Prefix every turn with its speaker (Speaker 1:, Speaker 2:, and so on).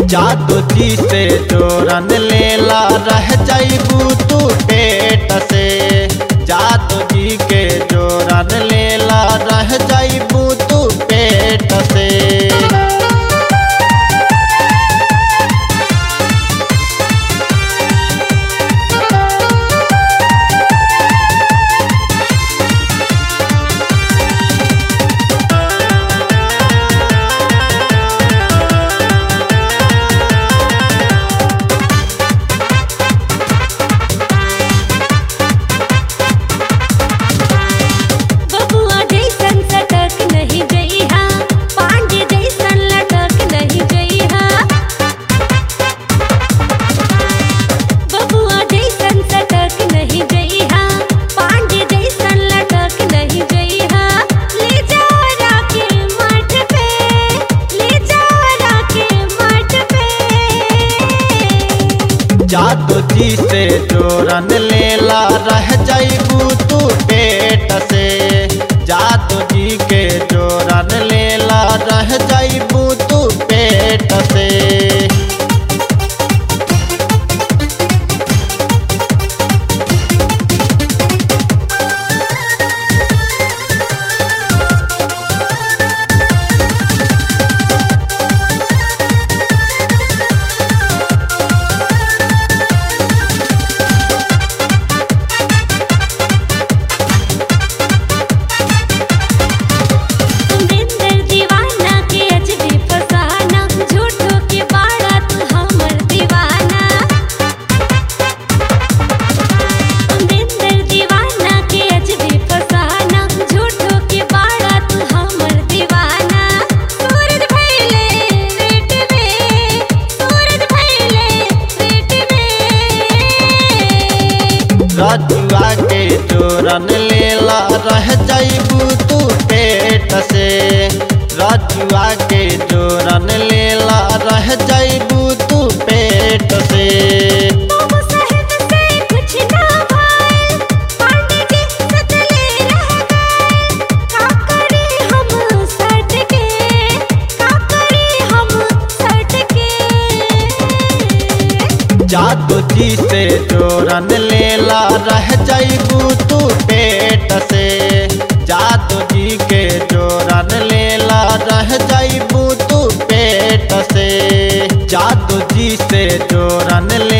Speaker 1: जादू जी से जोरन लेला रह जाइबू तू पेट से जादू जी के जोरन लेला रह जाइबू तू पेट से
Speaker 2: बबुआ जैसन सटक नहीं जइहा पांडे जैसन लटक नहीं जइहा बबुआ जैसन सटक नहीं जइहा पांडे जैसन लटक नहीं जइहा ले जाओ राके मठ पे ले जाओ राके मठ पे
Speaker 1: जादू जी से जोरन लेला रह जाइबू तू पेट से जादू जी के जोरन लेला रह जाइबू तू पेट से
Speaker 2: सुंदर दीवाना के अजबे फसाना झूठो के बाड़ा तू हमर दीवाना सुंदर दीवाना के अजबे फसाना झूठो के बाड़ा तू हमर दीवाना सूरज भइले रेट में सूरज भइले रेट में
Speaker 1: रजुआ के जोरन लेला रह जाइबू तू पेट से रजुआ के जोरन लेला रह जाइबू तू पेट से
Speaker 2: बाबू साहेब से कुछ ना भाई पांडे जी सतले रह गए का करे हम सट के का करे हम सट के
Speaker 1: जादू जी से जोरन लेला रह जाइबू तू पेट से जादू जी के जोरन लेला रह जाइबू तू पेट से जादू जी से जोरन ले